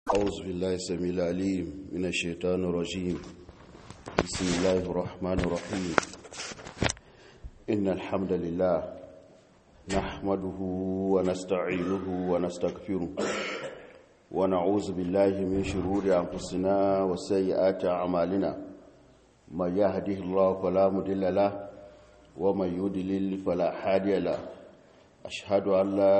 أعوذ بالله السميع العليم من الشيطان الرجيم بسم الله الرحمن الرحيم إن الحمد لله نحمده ونستعينه ونستغفره ونعوذ بالله من شرور أنفسنا وسيئات أعمالنا من يهده الله فلا مضل له ومن يضلل فلا هادي له أشهد أن لا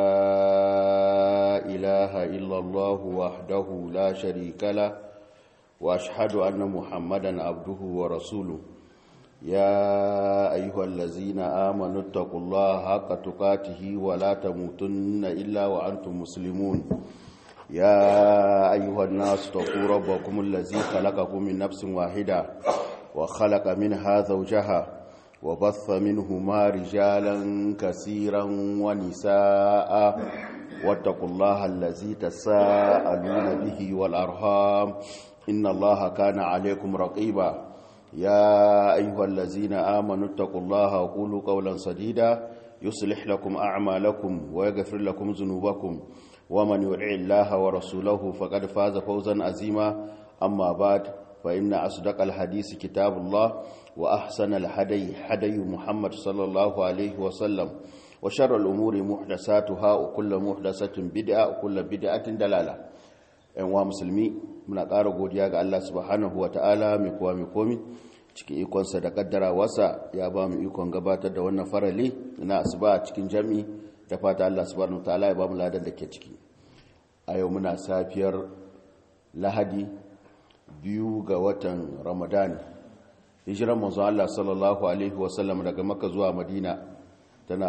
إله إلا الله وحده لا شريك له وأشهد أن محمدا عبده ورسوله يا أيها الذين آمنوا اتقوا الله حق تقاته ولا تموتن إلا وأنتم مسلمون يا أيها الناس اتقوا ربكم الذي خلقكم من نفس واحدة وخلق منها زوجها وبث منهما رجالا كثيرا ونساء واتقوا الله الذي تساءلون به والأرهام إن الله كان عليكم رقيبا يا أيها الذين آمنوا اتقوا الله وقولوا قولا سديدا يصلح لكم أعمالكم ويغفر لكم ذنوبكم ومن يطع الله ورسوله فقد فاز فوزا عظيما أما بعد فإن أصدق الحديث كتاب الله وأحسن الهدي هدي محمد صلى الله عليه وسلم وشر الأمور محدثاتها وكل محدثة بدعة وكل بدعة دلالة ‘yan wa musulmi muna ƙara godiya ga Allah subhanahu wa ta'ala mai kuwa mai komi cikin ikonsa da ƙaddara wasa ya ba mu ikon gabatar da wannan farali na asuba a cikin jami da fata Allah subhanahu wa ta'ala ya ba mu ladan da ke ciki a yau muna safiyar lahadi biyu ga watan ramadan hijiran manzo Allah sallallahu alaihi wasallam daga makka zuwa madina tana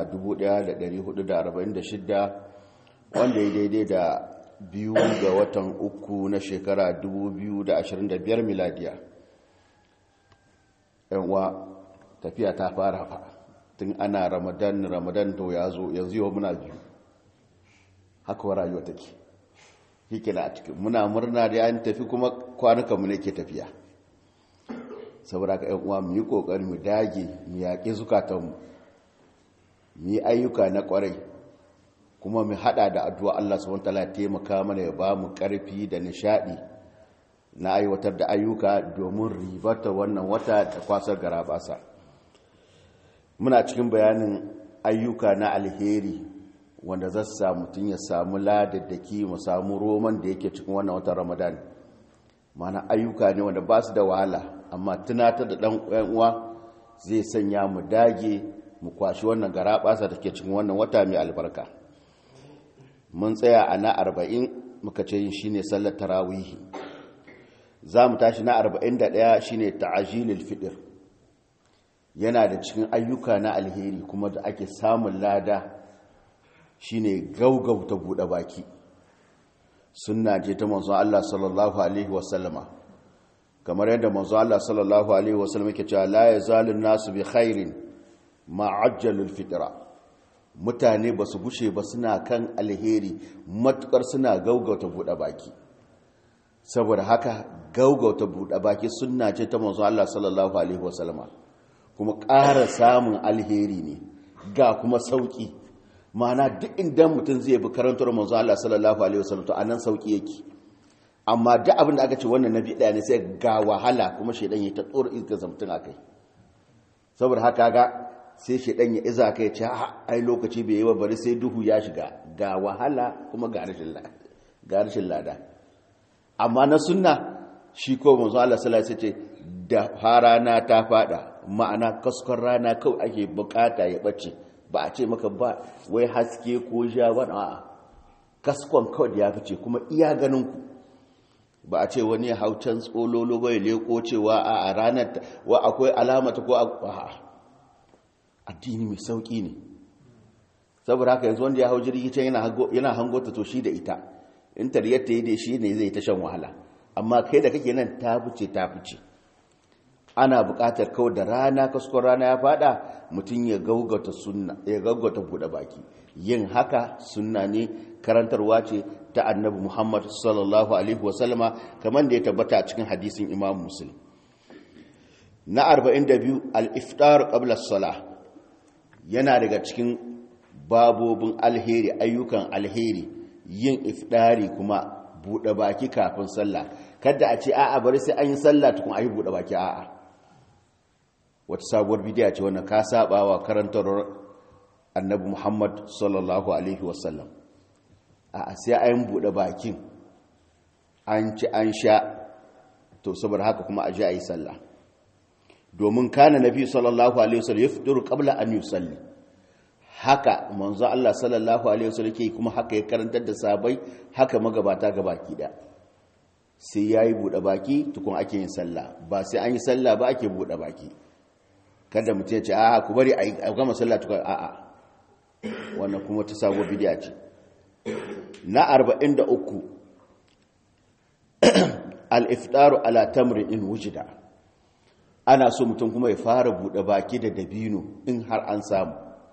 1446 wanda ya daidai da biyu ga watan uku na shekara 2025 miladiya yanwa tafiya ta fara fa tun ana ramadan ramadan to ya zo yanzu yau muna biyu haka wa rayuwa take hikila a cikin muna murna da an tafi kuma kwanukanmu ne ke tafiya saboda ka yan uwa mu yi kokari mu dage mu yaƙi zukatanmu mu yi ayyuka na ƙwarai kuma mu haɗa da addu'a Allah subhanahu wataala ya taimaka mana ya ba mu ƙarfi da nishaɗi na aiwatar da ayyuka domin ribata wannan wata da kwasar garabasa muna cikin bayanin ayyuka na alheri wanda za su samu mutum ya samu ladaddaki mu samu roman da yake cikin wannan watan ramadan mana ayyuka ne wanda ba su da wahala amma tunatar da ɗan uwa zai sanya mu dage mu kwashi wannan gara ɓasa da ke cikin wannan wata mai albarka mun tsaya a na arba'in muka ce yin shine sallar tarawihi za mu tashi na arba'in da ɗaya shine ta'ajilil fiɗir yana da cikin ayyuka na alheri kuma da ake samun lada shine gaugauta buɗe baki sunna ce ta manzo Allah sallallahu alaihi wasallama kamar yadda manzo Allah sallallahu alaihi wasallam yake cewa la yazalun nasu bi khairin ma ajjalul fitra mutane ba su gushe ba suna kan alheri matukar suna gaugauta buɗe baki saboda haka gaugauta buɗe baki sunna ce ta manzo Allah sallallahu alaihi wasallama kuma ƙara samun alheri ne ga kuma sauki mana duk inda mutum zai bi karantar manzo Allah sallallahu alaihi wasallam to anan sauki yake amma duk abin da aka ce wannan nabi daya ne sai ga wahala kuma shedan ya ta tsoro iska zamtun akai saboda haka ga sai shedan ya iza kai ce ai lokaci bai yi ba bari sai duhu ya shiga ga wahala kuma ga rashin lada ga rashin lada amma na sunna shi ko manzo Allah sallallahu alaihi wasallam ce da farana ta fada ma'ana kaskon rana kawai ake bukata ya bace ba a ce maka ba wai haske ko ja wani a kaskon kawai da ya fice kuma iya ganinku ba a ce wani haucan tsololo bai leko cewa a ranar wa akwai alamata ko a addini mai sauki ne saboda haka yanzu wanda ya hau jirgi can yana hangota to shi da ita in tariyar ta yi da shi ne zai ta shan wahala amma kai da kake nan ta fice ta fice ana buƙatar kawai da rana kaskon rana ya fada mutum ya gaugata sunna ya gaugata buɗe baki yin haka sunna ne karantarwa ce ta annabi muhammad sallallahu alaihi wasallama kamar da ya tabbata a cikin hadisin imam muslim na 42 al-iftar qabla as-salah yana daga cikin babobin alheri ayyukan alheri yin ifdari kuma buɗe baki kafin sallah kada a ce a'a bari sai an yi sallah tukun a yi buɗe baki a'a wata sabuwar bidiya ce wannan ka saba wa karantar annabi muhammad sallallahu alaihi wasallam a sai an buɗe bakin an ci an sha to saboda haka kuma a ji a yi sallah domin kana nabi sallallahu alaihi wasallam ya fituru qabla an yusalli haka manzo Allah sallallahu alaihi wasallam ke kuma haka ya karantar da sabai haka magabata gabaki da sai yayi buɗe baki tukun ake yin sallah ba sai an yi sallah ba ake buɗe baki kada mutum ya ce a ku bari a gama sallah tukun a'a wannan kuma ta sabo bidiya ce na 43 al-iftaru ala tamrin in wujida ana so mutum kuma ya fara buɗe baki da dabino in har an samu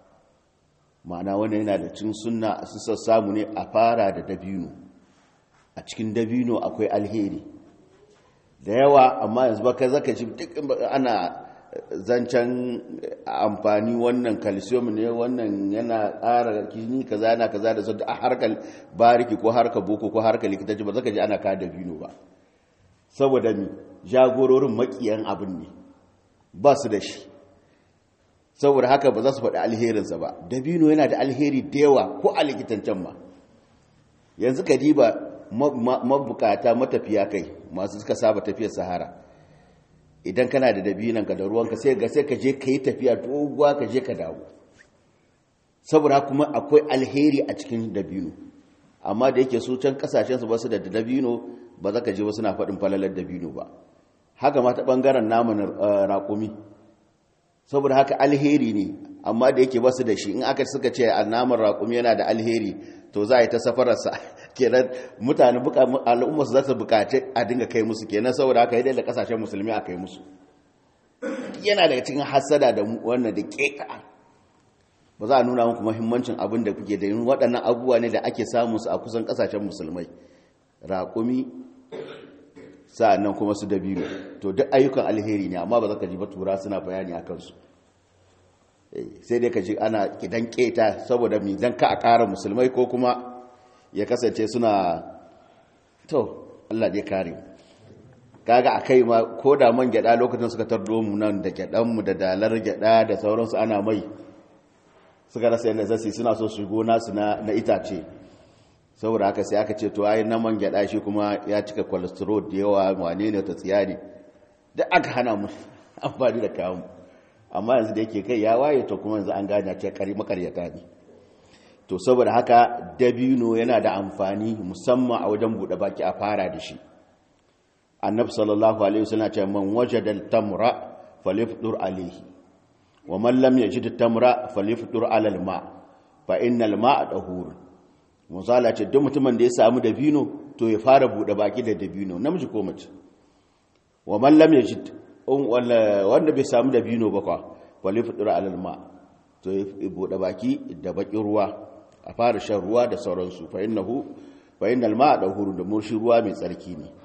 ma'ana wannan yana da cin sunna a sissar samu ne a fara da dabino a cikin dabino akwai alheri da yawa amma yanzu baka zaka ji duk ana zancen amfani wannan calcium ne wannan yana ƙara kini kaza yana kaza da zai a harkar bariki ko harkar boko ko harkar likitanci ba zaka ji ana ka dabino ba saboda mi jagororin makiyan abin ne ba su da shi saboda haka ba za su faɗi alherinsa ba dabino yana da alheri da yawa ko a likitancen ma yanzu ka diba mabukata matafiya kai masu suka saba tafiyar sahara idan kana da dabinanka da ruwanka sai ga sai ka je ka yi tafiya doguwa ka je ka dawo saboda kuma akwai alheri a cikin dabino amma da yake su can kasashensu ba su da dabino ba za ka je wasu na faɗin falalar dabino ba haka ma ta ɓangaren naman raƙumi saboda haka alheri ne amma da yake basu da shi in aka suka ce a naman raƙumi yana da alheri to za a yi ta safararsa kenan mutane al'ummarsu za su bukaci a dinga kai musu kenan saboda haka yadda da kasashen musulmi a kai musu yana daga cikin hasada da wannan da keka ba za a nuna muku muhimmancin abin da kuke da yin waɗannan abubuwa ne da ake samun su a kusan kasashen musulmai raƙumi sa'annan kuma su dabino to duk ayyukan alheri ne amma ba za ka ji ba tura suna bayani a kansu sai dai ka ji ana kidan keta saboda mi dan ka a ƙara musulmai ko kuma ya kasance suna to Allah dai kare kaga akai ma ko da man gyada lokacin suka tardo mu nan da gyadan mu da dalar gyada da sauransu ana mai suka rasa yadda zasi suna so su gona su na itace saboda haka sai aka ce to ai na man gyada shi kuma ya cika cholesterol da yawa wane ne ta tsiya ne duk aka hana mu amfani da kayan amma yanzu da yake kai ya waye to kuma yanzu an gane ce kari makaryata ne to saboda haka dabino yana da amfani musamman a wajen bude baki a fara da shi annabi sallallahu alaihi wasallam ce man wajada al-tamra falyafdur alayhi wa man lam yajid al-tamra falyafdur ala al-ma fa innal ma'a dahur musala ce duk mutumin da ya samu dabino to ya fara bude baki da dabino namiji ko mace wa man lam yajid wanda bai samu dabino ba kwa falyafdur ala al-ma to ya bude baki da bakin ruwa a fara shan ruwa da sauransu fa innahu fa innal ma'a dahur da murshi ruwa mai tsarki ne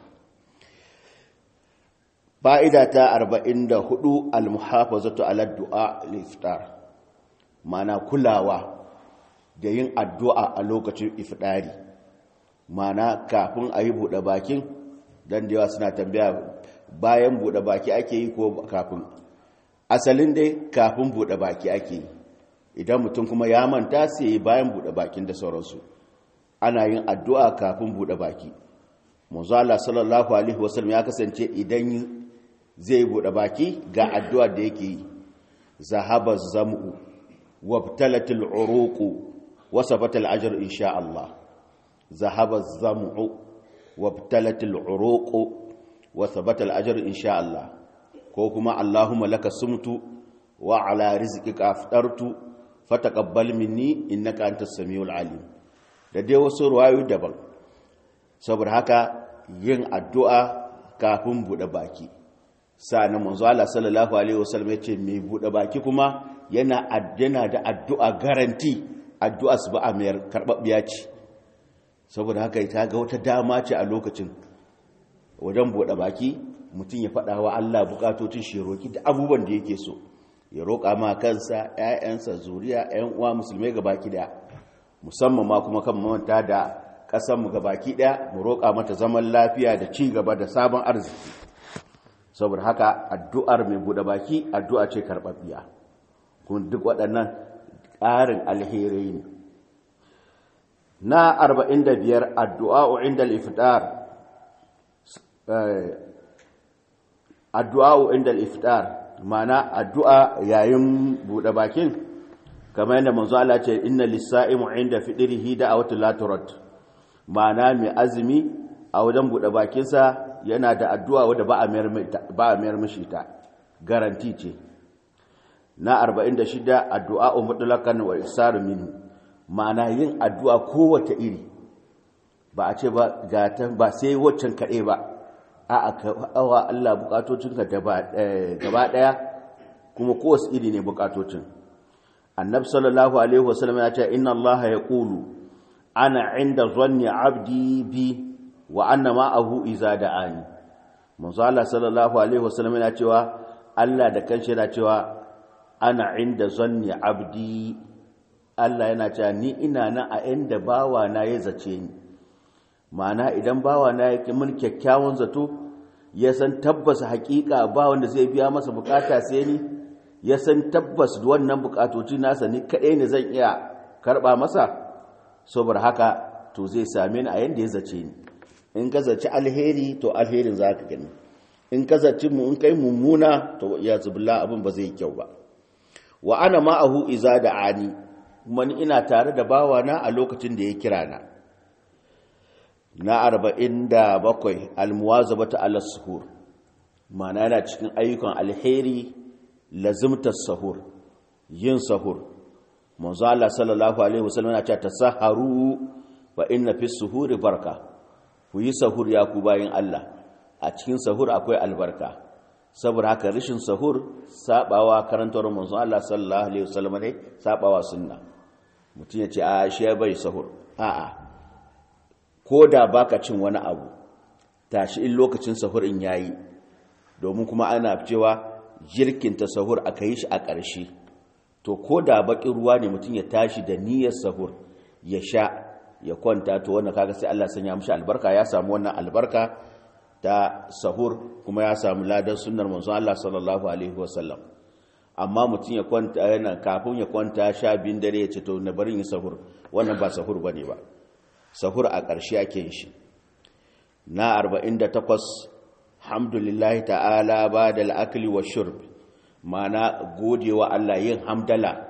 fa'ida ta 44 al-muhafazatu ala du'a al-iftar mana kulawa da yin addu'a a lokacin iftari mana kafin a yi buɗe bakin don da yawa suna tambaya bayan buɗe baki ake yi ko kafin asalin dai kafin buɗe baki ake yi idan mutum kuma ya manta sai yi bayan buɗe bakin da sauransu ana yin addu'a kafin buɗe baki muzala sallallahu alaihi wasallam ya kasance idan zai buɗe baki ga addu'a da yake yi zahaba zam'u wabtalatil uruqu wasabatal ajr insha Allah zahaba zam'u wabtalatil uruqu wasabatal ajr insha Allah ko kuma Allahumma laka sumtu wa ala rizqika aftartu fataqabbal minni innaka antas samiul alim da dai wasu ruwayoyi daban saboda haka yin addu'a kafin buɗe baki sa'annan manzo Allah sallallahu alaihi wasallam yace mai bude baki kuma yana yana da addu'a garanti addu'a su ba a mayar karbabbiya ce saboda haka ta ga wata dama ce a lokacin wajen bude baki mutum ya faɗa wa Allah bukatocin shi roki da abubuwan da yake so ya roƙa ma kansa ƴaƴansa zuriya ƴan uwa musulmai ga baki da musamman ma kuma kan manta da ƙasanmu baki ɗaya mu roƙa mata zaman lafiya da ci gaba da sabon arziki saboda haka addu'ar mai buɗe baki addu'a ce karɓaɓɓiya kuma duk waɗannan ƙarin alherai ne na 45 addu'a inda al-iftar addu'a inda al-iftar mana addu'a yayin buɗe bakin kamar yadda manzo Allah ce inna lis-sa'imu inda fidrihi da'awatu la turad mana mai azumi a wajen buɗe bakinsa yana da addu'a wadda ba a mayar mishi ta garanti ce na 46 addu'a mutlaqan wa isaru minhu ma'ana yin addu'a kowace iri ba a ce ba gata ba sai waccan kaɗai ba a awa Allah bukatocinka gaba ɗaya kuma kowace iri ne bukatocin annab sallallahu alaihi wasallam ya ce inna Allah ya ƙulu ana inda zanni abdi bi wa anna ma'ahu iza da'ani manzo Allah sallallahu alaihi wasallam yana cewa Allah da kanshi yana cewa ana inda zanni abdi Allah yana cewa ni ina nan a inda bawa na ya zace ni ma'ana idan bawa na yake mun kyakkyawan zato ya san tabbas hakika ba wanda zai biya masa bukata sai ni ya san tabbas wannan bukatoci nasa ni kadai ne zan iya karba masa saboda haka to zai same ni a yanda ya zace ni in ka zaci alheri to alherin za ka gani in ka zaci mu in kai mummuna to ya zubilla abin ba zai kyau ba wa ana ma'ahu iza da ani kuma ni ina tare da bawana a lokacin da ya kira na na arba'in da bakwai almuwazabata ala suhur mana yana cikin ayyukan alheri lazimtar sahur yin sahur manzo Allah sallallahu alaihi wasallam yana cewa tasaharu fa inna fi suhuri barka ku yi sahur ya ku bayin Allah a cikin sahur akwai albarka saboda haka rishin sahur sabawa karantar manzo Allah sallallahu alaihi wasallam ne sabawa sunna mutum ya ce a shi ya bai sahur a'a ko da baka cin wani abu tashi in lokacin sahur in yayi domin kuma ana cewa jirkin ta sahur aka yi shi a ƙarshe to ko da baƙin ruwa ne mutum ya tashi da niyyar sahur ya sha ya kwanta to wannan kaga sai Allah sanya mishi albarka ya samu wannan albarka ta sahur kuma ya samu ladan sunnar manzon Allah sallallahu alaihi wasallam amma mutum ya kwanta yana kafin ya kwanta sha biyun dare ya ce to na barin yin sahur wannan ba sahur bane ba sahur a ƙarshe ake yin shi na 48 hamdulillahi ta'ala ba da al'akali wa shurb mana godewa Allah yin hamdala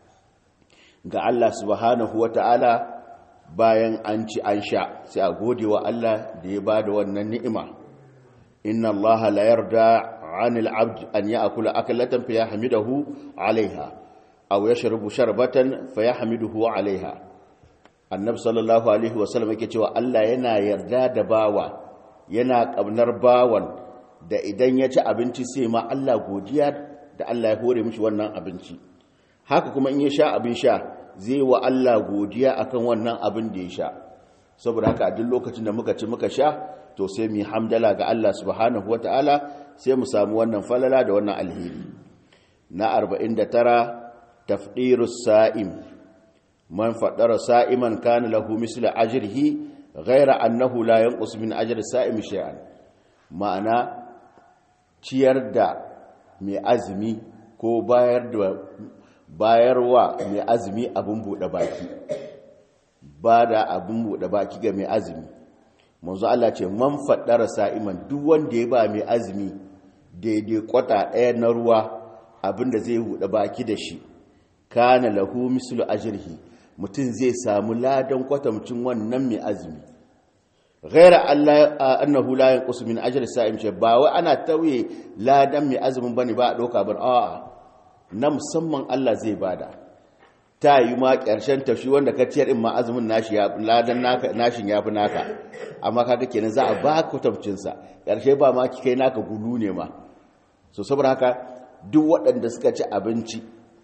ga Allah subhanahu wa ta'ala bayan an ci an sha sai a godewa Allah da ya ba da wannan ni'ima inna Allah la yarda anil abd an ya'kula aklatan fa yahmiduhu 'alayha aw yashrabu sharbatan fa yahmiduhu 'alayha annabi sallallahu alaihi wasallam yake cewa Allah yana yarda da bawa yana kabnar bawan da idan ya ci abinci sai ma Allah godiya da Allah ya hore mishi wannan abinci haka kuma in ya sha abin sha zai wa Allah godiya akan wannan abin da ya sha saboda haka a duk lokacin da muka ci muka sha to sai mu hamdala ga Allah subhanahu wataala sai mu samu wannan falala da wannan alheri na 49 tafdirus sa'im man faɗara sa'iman kana lahu misla ajrihi ghaira annahu la yanqus min ajri sa'im shay'an ma'ana ciyar da mai azumi ko bayar da bayarwa mai azumi abin buɗe baki ba da abin buɗe baki ga mai azumi manzo Allah ce man faɗara sa'iman duk wanda ya ba mai azumi daidai kwata ɗaya na ruwa abin da zai buɗe baki da shi kana lahu mislu ajrihi mutum zai samu ladan kwatamcin wannan mai azumi ghaira Allah annahu la yanqus min ajri sa'im ce ba wai ana tauye ladan mai azumin bane ba a doka ban a'a na musamman Allah zai bada ta yi ma ƙarshen tashi wanda ka ciyar in ma azumin nashi ya ladan naka nashin yafi naka amma kaga kenan za a ba kwatamcin sa ƙarshe ba ma kai naka gulu ne ma so saboda haka duk waɗanda suka ci abinci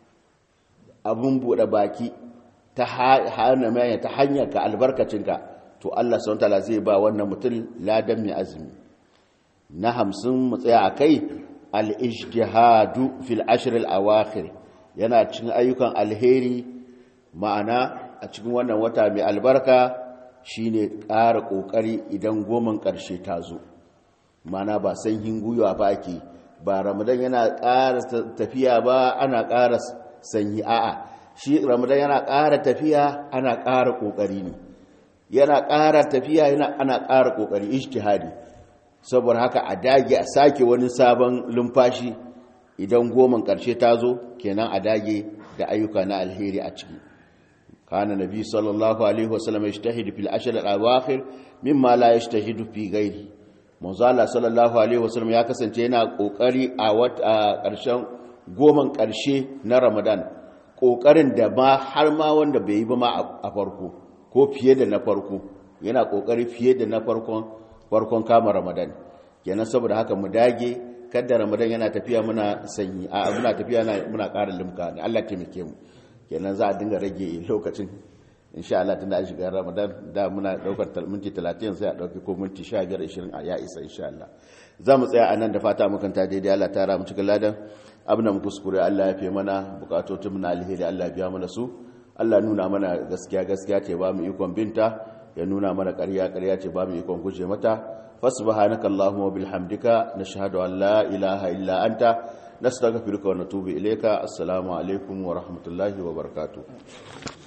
abin buɗe baki ta hana ta hanyar ka albarkacinka to Allah subhanahu wataala zai ba wannan mutum ladan mai azumi na hamsin mu tsaya akai al-ijtihadu fil ashr al-awakhir yana cikin ayyukan alheri ma'ana a cikin wannan wata mai albarka shine ƙara ƙoƙari idan goman ƙarshe ta zo mana ba sanyin gwiwa ba ake ba ramadan yana ƙara tafiya ba ana ƙara sanyi a'a shi ramadan yana ƙara tafiya ana ƙara ƙoƙari ne yana ƙara tafiya yana ana ƙara ƙoƙari ijtihadi saboda haka a dage a sake wani sabon lumfashi idan goman ƙarshe ta zo kenan a dage da ayyuka na alheri a ciki kana nabi sallallahu alaihi wasallam yajtahidu fil ashr al-awakhir mimma la yajtahidu fi ghairi manzo Allah sallallahu alaihi wasallam ya kasance yana kokari a wata ƙarshen goman ƙarshe na Ramadan kokarin da ma har ma wanda bai yi ba ma a farko ko fiye da na farko yana kokari fiye da na farkon farkon kama Ramadan kenan saboda haka mu dage kada Ramadan yana tafiya muna sanyi a muna tafiya muna ƙara limka Allah taimake mu kenan za a dinga rage lokacin insha Allah tunda an shiga Ramadan da muna daukar minti 30 sai a dauki ko minti 15 20 a ya isa insha Allah za mu tsaya anan da fata mukan ta daidai Allah ta ra mu cikin ladan abin da mu kuskure Allah ya fi mana bukatotun na alheri Allah ya biya mana su Allah nuna mana gaskiya gaskiya ce ba mu ikon binta ya nuna mana ƙarya ƙarya ce ba mu ikon guje mata fasubhanaka allahumma bihamdika nashhadu an la ilaha illa anta nastaghfiruka wa natubu ilayka assalamu alaikum wa rahmatullahi wa barakatuh